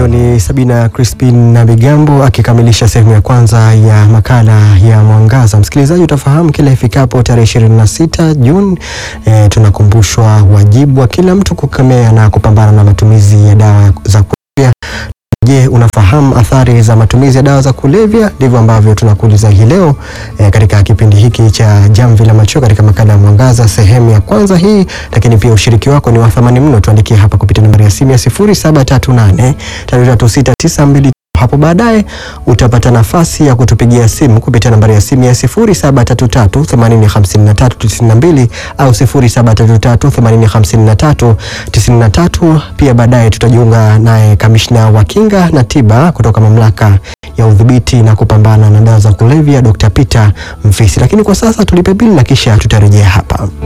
Huyo ni Sabina Crispin na Bigambo akikamilisha sehemu ya kwanza ya makala ya Mwangaza. Msikilizaji, utafahamu kila ifikapo tarehe 26 Juni e, tunakumbushwa wajibu wa kila mtu kukemea na kupambana na matumizi ya dawa za kulevya. Je, unafahamu athari za matumizi ya dawa za kulevya? Ndivyo ambavyo tunakuuliza hii leo e, katika kipindi hiki cha Jamvi la Macho katika makala ya Mwangaza sehemu ya kwanza hii, lakini pia ushiriki wako ni wa thamani mno. Tuandikie hapa kupitia nambari ya simu ya 0738336922. Hapo baadaye utapata nafasi ya kutupigia simu kupitia nambari ya simu ya 0733805392 au 0733805393. Pia baadaye tutajiunga naye kamishna wa kinga na tiba kutoka mamlaka ya udhibiti na kupambana na dawa za kulevya Dr. Peter Mfisi. Lakini kwa sasa tulipe bili na kisha tutarejea hapa.